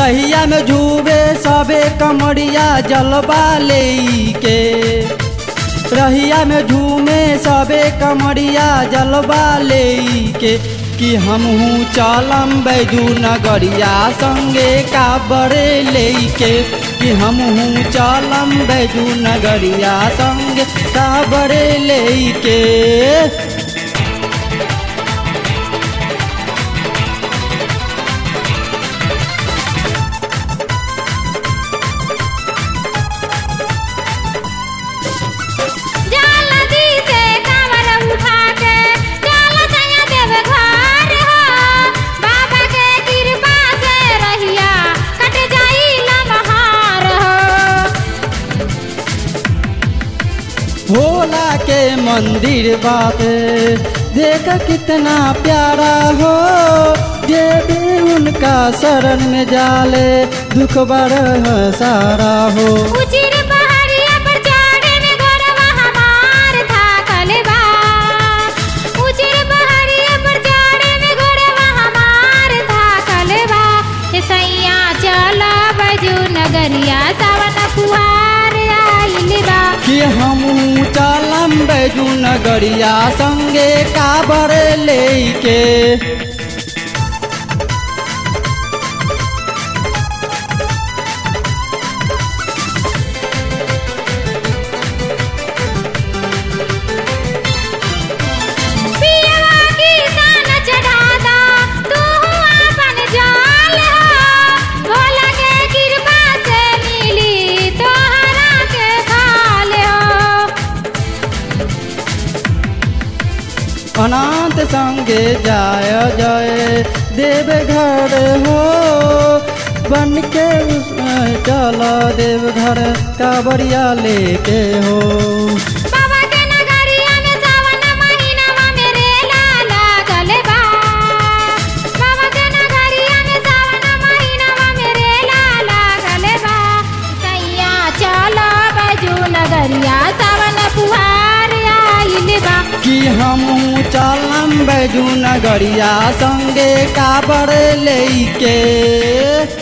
रहिया में झूबे सबे कमरिया जलवा लेके रहिया में झूमे सबे कमरिया जलवा लेके कि हमहू चलम बैजू नगरिया संगे काबरे लेके कि हमहू चलम बैजू नगरिया संगे काबरे लेके जल्दी से कांवर उठा के चल सैया देव घर हो बाबा के कृपा से रहिया कट जाई लमहार हो भोला के मंदिर बाबे देख कितना प्यारा हो जे भी उनका शरण में जाले दुख बड़ सारा हो उचिर पहाड़िया पर चढ़े में घोड़वा हमार था कलबा उचिर पहाड़िया पर चढ़े में घोड़वा हमार था कलबा ए सैया चल बजू नगरिया सावन कुआर आइल बा कि हम चलम बैजू नगरिया संगे काबर लेके पियवा की सान चढ़ादा तू अपन जाल हो भोला के कृपा से मिली तोहरा के खाल हो अनंत संगे जाय जय देव घर हो बन के चल देव घर काबरिया लेके हो बाबा के नगरिया में सावन महीनावा में रेला लागल बा बाबा के नगरिया में सावन महीनावा में रेला लागल बा सैया चल बजू नगरिया सावन फुहार आइल बा कि हम चलम बैजू नगरिया संगे काबर लेके